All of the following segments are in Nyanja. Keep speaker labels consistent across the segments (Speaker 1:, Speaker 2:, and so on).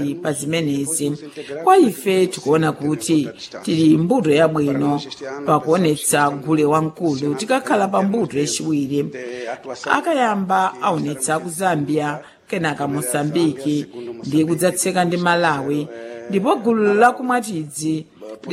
Speaker 1: pa zimenezi kwa ife tikuona kuti tili mbuto yabwino pakuonetsa gule wamkulu tikakhala pa mbuto yachiwiri akayamba aonetsa ku zambia kenaka mosambiki ndi kudzatseka ndi malawi ndipo gulu lakumwatidzi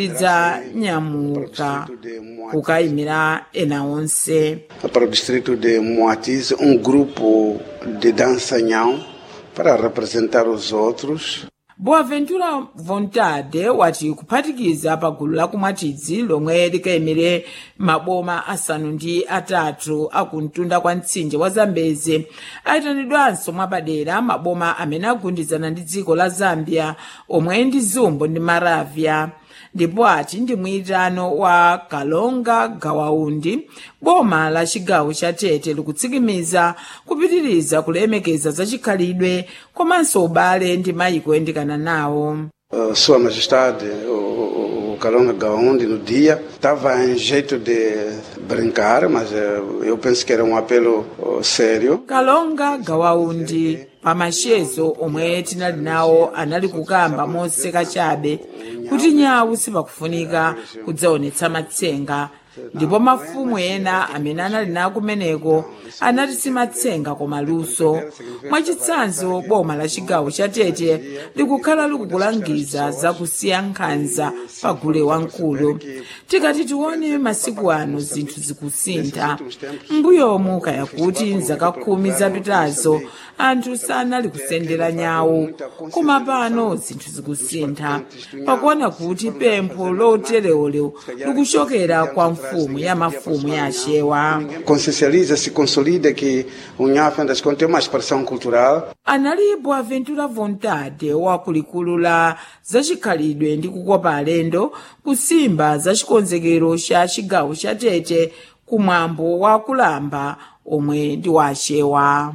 Speaker 1: lidzanyamuka kukayimira ena onse
Speaker 2: para o distrito de Moatize, um grupo de dançanhão para representar os outros.
Speaker 1: boaventura vontade wati kuphatikiza pa gulu lakumwatidzi lomwe likayimire maboma asanu ndi atatu akumtunda kwa mtsinje wa zambezi ayitanidwanso mwapadera maboma amene agundizana ndi dziko la zambia omwe ndi zumbo ndi maravya ndipo ati ndi mwitano wa kalonga gawaundi boma la chigawo cha tete likutsikimiza kupitiriza kulemekeza zachikhalidwe komanso ubale ndi mayiko oyandikana nawo
Speaker 2: Uh, Sua Majestade, o, o, o Calonga Gaundi, no dia, estava em jeito de brincar, mas eh, eu penso que era um apelo oh, sério.
Speaker 1: kalonga gawaundi pamachezo omwe tinali nawo anali kukamba moseka chabe kuti nyawu sipakufunika kudzaonetsa matsenga ndipo mafumu ena amene anali nawo kumeneko anati simatsenga koma luso mwachitsanzo boma la chigawo cha tete likukhala likukulangiza zakusiya nkhanza pa gule wamkulu tikati tione masiku ano zinthu zikusintha mbuyomu kaya kuti mzaka khumi zapitazo anthu sanali kusendera nyawu koma pano zinthu zikusintha pakuona kuti pempho loterewolero likuchokera kwa mfumu ya mafumu ya achewa
Speaker 2: Consciencializa, se consolida que o Nhafe, das contas, tem uma expressão cultural
Speaker 1: anali boaventura vontade wakulikulu la zachikhalidwe ndi kukopa alendo kusimba za chikonzekero cha chigawo cha tete kumwambo wa kulamba omwe ndi wa achewa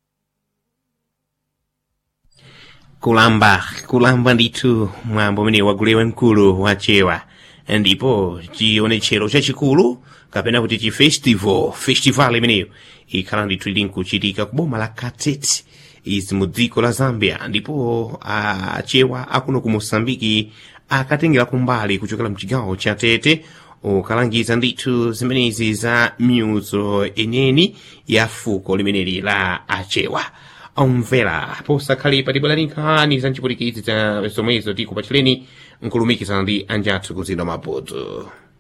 Speaker 3: kulamba kulamba ndithu mwambo umene wagulewa mkulu wachewa ndipo chionetsero chachikulu kapena kuti chi festival festival imeneyo ikhala ndithu ili nkuchitika ku boma la katete izi mu dziko la zambia ndipo achewa akuno ku mosambiki akatengera kumbali kuchokera mchigawo cha tete ukalangiza ndithu zimenezi za myuzo eneni ya fuko limeneli la achewa omvera posakhalipa tibwera nkhani za nchiputikidzi za zomwezo tikupachireni nkulumikizana ndi anjathu kuzidwa maputo